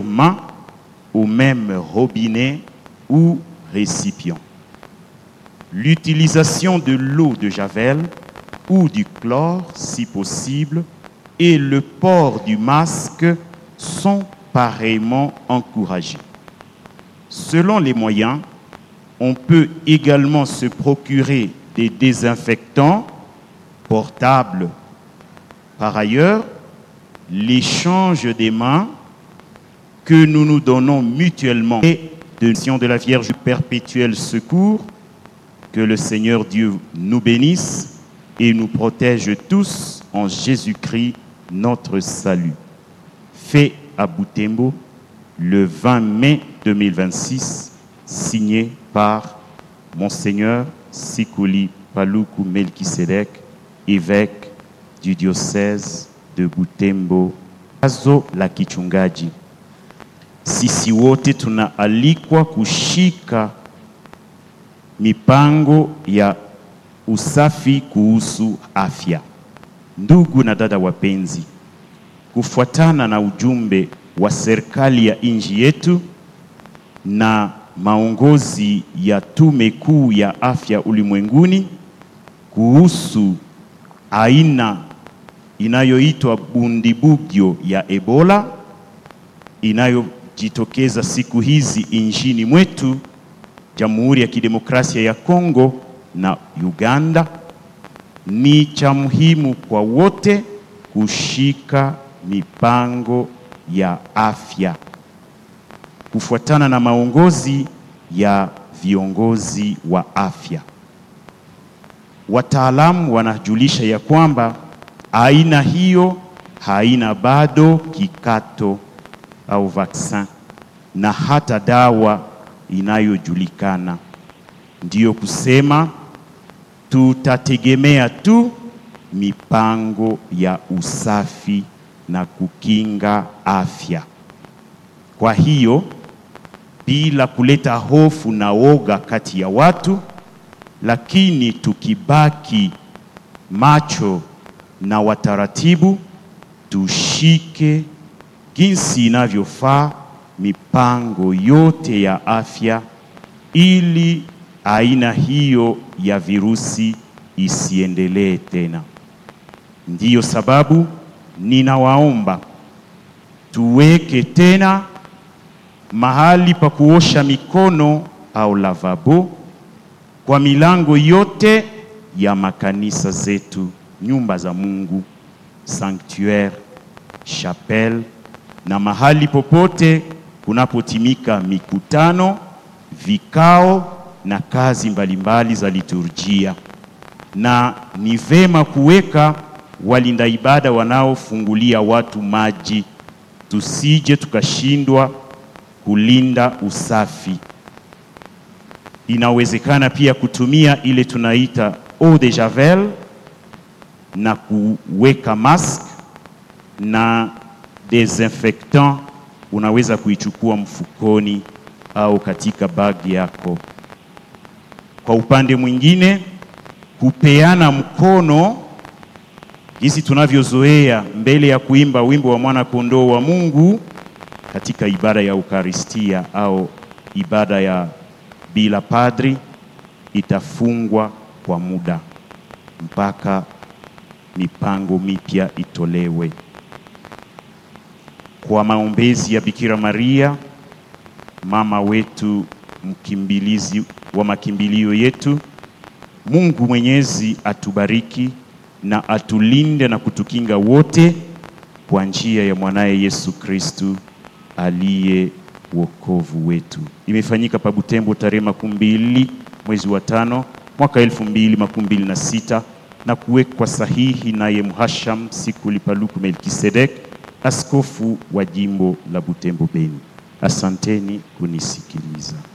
main au même robinet ou récipient. L'utilisation de l'eau de Javel ou du chlore, si possible, et le port du masque sont pareillement encouragés. Selon les moyens, on peut également se procurer des désinfectants portables. Par ailleurs, l'échange des mains que nous nous donnons mutuellement et de mission de la Vierge perpétuel secours, que le Seigneur Dieu nous bénisse et nous protège tous en Jésus-Christ, notre salut. Fait à Boutembo le 20 mai 2026, signé par Monseigneur Sikuli Paluku Melkisedek, évêque du diocèse de Butembo. Azo la kichungaji, sisi wote tunaalikwa kushika mipango ya usafi kuhusu afya. Ndugu na dada wapenzi, kufuatana na ujumbe wa serikali ya nchi yetu na maongozi ya Tume Kuu ya Afya Ulimwenguni kuhusu aina inayoitwa bundibugyo ya Ebola inayojitokeza siku hizi nchini mwetu, Jamhuri ya Kidemokrasia ya Kongo na Uganda, ni cha muhimu kwa wote kushika mipango ya afya kufuatana na maongozi ya viongozi wa afya. Wataalamu wanajulisha ya kwamba aina hiyo haina bado kikato au vaksin na hata dawa inayojulikana. Ndiyo kusema tutategemea tu mipango ya usafi na kukinga afya. Kwa hiyo bila kuleta hofu na woga kati ya watu, lakini tukibaki macho na wataratibu, tushike jinsi inavyofaa mipango yote ya afya ili aina hiyo ya virusi isiendelee tena. Ndiyo sababu ninawaomba tuweke tena mahali pa kuosha mikono au lavabo kwa milango yote ya makanisa zetu, nyumba za Mungu, sanctuaire, chapelle na mahali popote kunapotimika mikutano, vikao na kazi mbalimbali za liturjia. Na ni vema kuweka walinda ibada wanaofungulia watu maji, tusije tukashindwa kulinda usafi. Inawezekana pia kutumia ile tunaita eau de javel na kuweka mask na desinfectant, unaweza kuichukua mfukoni au katika bagi yako. Kwa upande mwingine, kupeana mkono jinsi tunavyozoea mbele ya kuimba wimbo wa mwana kondoo wa Mungu katika ibada ya Ukaristia au ibada ya bila padri itafungwa kwa muda mpaka mipango mipya itolewe. Kwa maombezi ya Bikira Maria, mama wetu, mkimbilizi wa makimbilio yetu, Mungu Mwenyezi atubariki na atulinde na kutukinga wote kwa njia ya mwanaye Yesu Kristu aliye wokovu wetu. Imefanyika pa Butembo tarehe makumi mbili mwezi wa tano mwaka elfu mbili makumi mbili na sita na kuwekwa sahihi naye Mhasham Sikuli Paluku Melkisedek, askofu wa jimbo la Butembo Beni. Asanteni kunisikiliza.